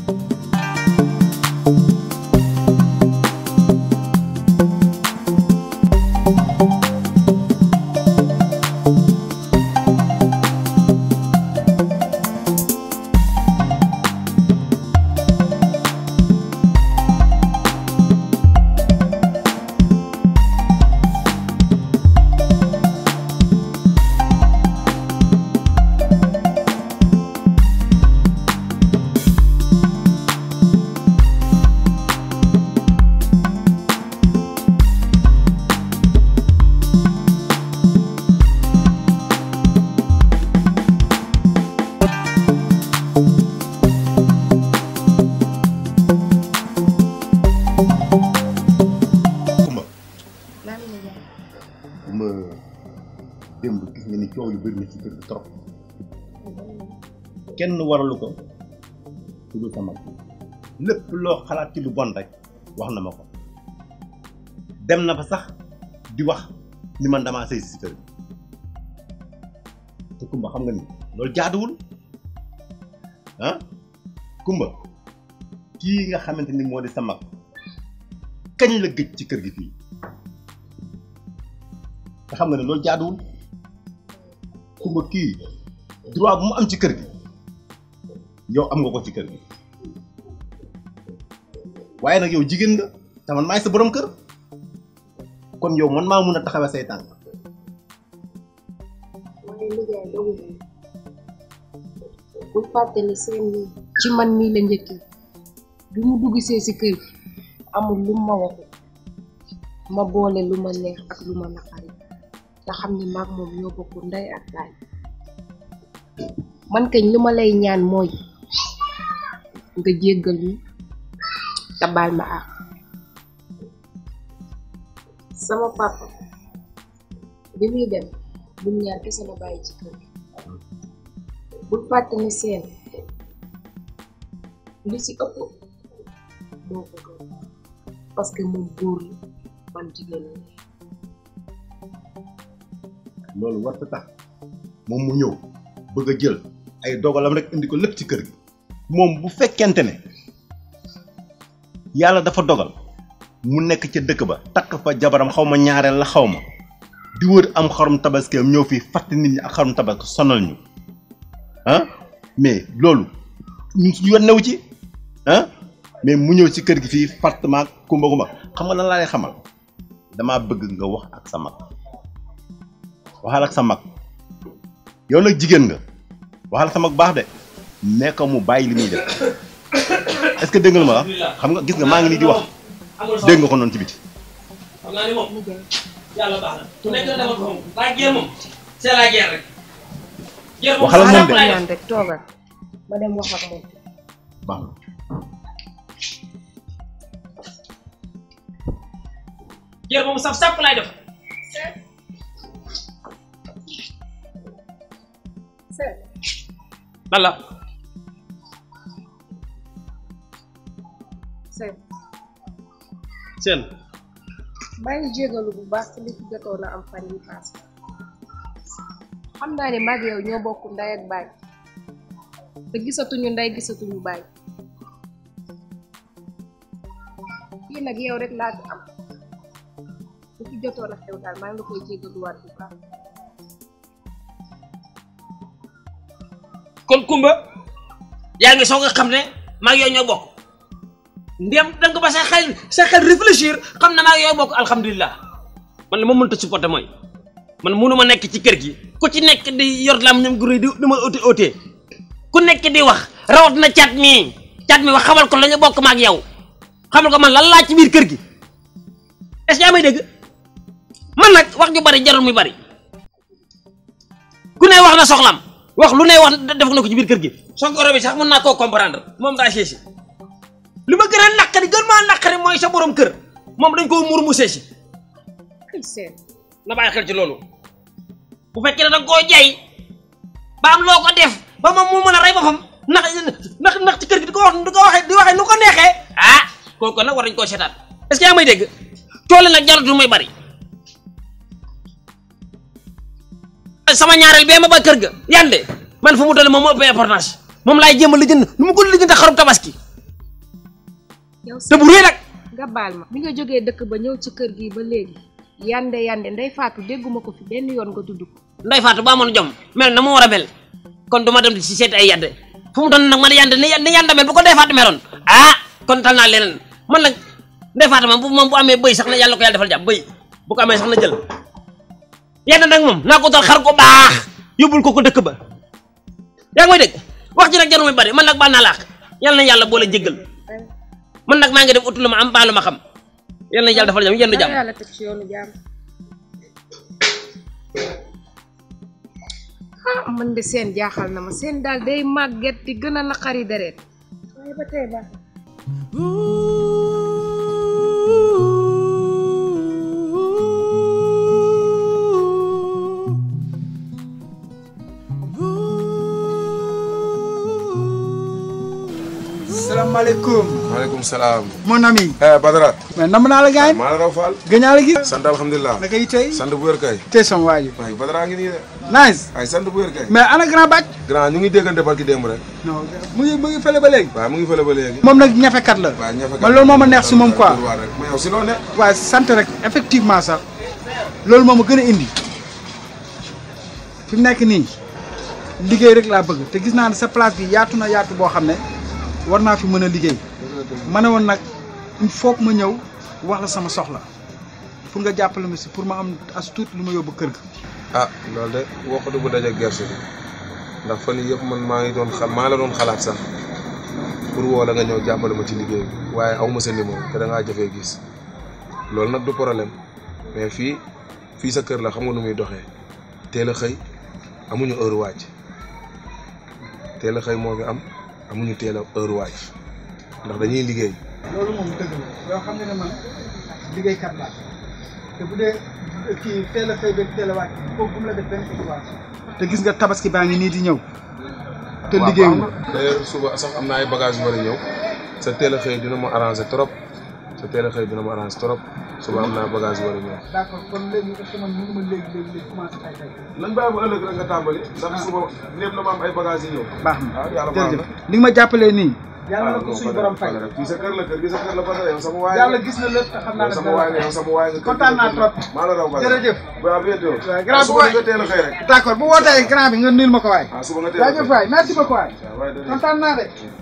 Kumba maa ngi lay jaay. Kumba démb gis nga ni coow yu bëri na ci kër gi trop kenn waralu ko ku dul sa mag lépp loo xalaat ci lu bon rek wax na ma ko dem na fa sax di wax ni man damaa sëy si kër gi te Kumba xam nga ni loolu jaaduwul ah Kumba kii nga xamante ni moo di sa mag kañ la gëj ci kër gi fii te xam nga ne loolu jaaduwul Kumba kii droit bu mu am ci kër gi yow am nga ko ci kër gi waaye nag yow jigéen nga te man maay sa borom kër kon yow man maa mun a taxawee say tànk waaye liggéey dogu moom bul fàtte ni seen nii ci man mii la njëkkee bi mu dugg see si kër gi amul lu ma waxu ma boole lu ma neex ak lu ma naqari te xam ni maag moom ñoo bokk ndey ak baay man kañ lu ma lay ñaan mooy nga jéggal ñu te baal ma àq sama papa bi muy dem bul ñaar kese la bàyyi ci kër gi bul fàtte ni seen li ci ëpp moo ko gën parce que moom góor la man jigéen la loolu war tax moom mu ñëw bëgg a jël ay dogalam rek indi ko lépp ci kër gi moom bu fekkente ne yàlla dafa dogal mu nekk ca dëkk ba takk fa jabaram xaw ma ñaareel la xaw ma di wër am xarum tabaskeem ñëw fii fàtte nit ñi ak xarum tabaski sonal ñu ah mais loolu ñun suñu yoon new ci ah mais mu ñëw ci kër gi fii fàtte maag kumba kumba xam nga lan laa lay xamal damaa bëgg nga wax ak sa mag waxal ak sa mag yow nag jigéen nga waxal ak sa mag baax de nee ko mu bàyyi li muy def est-ce que dégg nga lu ma wax xam nga gis nga maa ngi nii di wax dégg nga ko noonu ci biti xam naa ni moom liggéey yàlla baax na ku nekk demal ko moom waaye guerre moom c'est la guerre rek guerre moom Waxal ak moom de. sàpp laay def. ñaan rek toogal ma dem wax ak moom baax na guerre moom saf sàpp laay def seen lan la seen seen maa ngi jégalu bu baax ci li fi jotoon a am fan yi paase xam naa ne mag yow ñoo bokk ndey ak baay te gisatuñu ndey gisatuñu baay fii nag yow rek laa fi am li fi jotoon a xew daal maa ngi la koy jégaluwaat bu baax kon Kumba yaa ngi soog a xam ne maa ngi yow ñoo bokk ndem danga ko ba sa xel sa xel réfléchir xam ne maa ngi yow bokk alhamdulilah man li ma mënta supporter mooy man munu ma nekk ci kër gi ku ci nekk di yor lam ñoom guré di di ma oti otee ku nekk di wax rawat na cat mii cat mi wax xamal ko la ñu bokk ma ak yow xamal ko man lan laa ci biir kër gi est-ce que yaa may dégg man nag wax ju bari jarul muy bari ku ne wax na soxlam wax lu ne wax def na ko ci biir kër gi sonkoro bi sax mën naa koo comprendre moom daa séesi li ma gën a naqari gën maa naqari mooy sa borom kër moom dañ koo mur mu séesi ay seen na bàyyi xel ci loolu bu fekkee ne da nga koo jay ba am loo ko def ba moom mu mën a rey boppam ndax ndax ndax ci kër gi di ko wax di ko waxee di waxee nu ko neexee ah kooku nag war nañ koo seetaan est-ce que yaa may dégg coole nag jaratul muy bari sama ñaareel bee ma ba kër ga yande man fu mu toll moom moo ëpp importance moom laay jéem a lijjën nu mu ko lijjën xarum tabaski yow te bu rëy nag nga baal ma bi nga jógee dëkk ba ñëw ci kër gi ba léegi yande yande ndey faatu dégguma ko fi benn yoon nga tudd ko nday faatu ba amoon jom mel na mu war a mel kon du ma dem di si seet ay yadde fu mu doon nag man yande ni ni yande mel bu ko nday faatu meroon ah kon tal naa leneen man nag nday faatu moom bu moom bu amee bëy sax na yàlla ko yàlla defal jàmm bëy bu ko amee sax na jël yande nag moom naa ko dal xar ko baax yóbbul ko ko dëkk ba yaa ngi may dégg wax ji nag jarul muy bari man nag baal naa laax yàlla na yàlla boole jéggal man nag maa ngi dem utu lu ma am baalu ma xam yàlla na yàlla defal jàmm yendu jàmm yàlla teg ci yoonu jàmm ah man de seen jaaxal na ma seen daal day màgget di gën a naqari deret waaye ba tey baax salaamaaleykum maaleykum salaam. mon ami eh Badara. mais nam naa la gaañ maa la raw Fall. gëñaa la gis sant alhamdulilah. naka yi tey sant bu wér kay. tey sama waa ji waaye Badara ngi nii de. nice waaye sant bu wér kay. mais ana grand bàcc grand ñu ngi déggante barki démb rek. non mu ngi mu ngi fële ba léegi waaye mu ngi fële ba léegi. moom nag ñafekat la waaye ñafe man loolu moo ma neex si moom quoi rek mais yow si loo ne. waaye sant rek effectivement sax loolu moo ma gën a indi fi mu nekk nii liggéey rek laa bëgg te gis naa ne sa place bi yaatu na yaatu boo xam ne war naa fi mën a liggéey ma ne woon nag il faut que ma ñëw wax la sama soxla pour nga jàppale ma si pour ma am as tuut lu ma yóbbu kër ga. ah loolu de waxatu bu daje gerte gi ndax fan yii yëpp man maa ngi doon xal maa la doon xalaat sax pour woo la nga ñëw jàppale ma ci liggéey bi waaye aw ma sa numéro te da ngaa jafee gis loolu nag du problème mais fii fii sa kër la xam nga nu muy doxee teel a xëy amuñu heure wàcc teel a xëy moo fi am amuñu teel a heure wàcc ndax dañuy liggéey. loolu moom dëgg la yoo xam ne ne man liggéeykat laa te bu dee kii teel a xëy ba teel a wàcc foofu bu mu la def benn situation te gis nga tabaski baa ngi nii di ñëw te liggéeyu d'ailleurs suba sax am na ay bagages yu war a ñëw sa teel a xëy dina ma arrangé trop sa teel a xëy dina ma arrangé trop suba am naa bagage yu war a ñëw. d'accord kon léegi est-ce que man mënu ma léegi léegi léegi commencé tay tay nañ bàyyi ba ëllëg rek nga tàmbali. ndax suba lépp la ma am ay bagages yi ñëw. baax na ah yàlla baax jërëjëf na. li nga ma jàppalee nii yàlla na ah ko non suñu Fadel, borom fay Fadel, fii sa kër la kër gi sa kër la Fadel yow sama waay yàlla gis na lépp te xam naa yow ne sama waay nga yow sama waay nga. kontaan naa trop maa la raw Fadel. jërëjëf ba à bientôt. waaw grand suba boy. nga teel a xëy rek. d'accord bu wootee grand bi nga nuyul ma ko waay ah suba nga teel a xëy. jaajëf waay merci beaucoup waay waaw waay dëgg la. kontaan naa de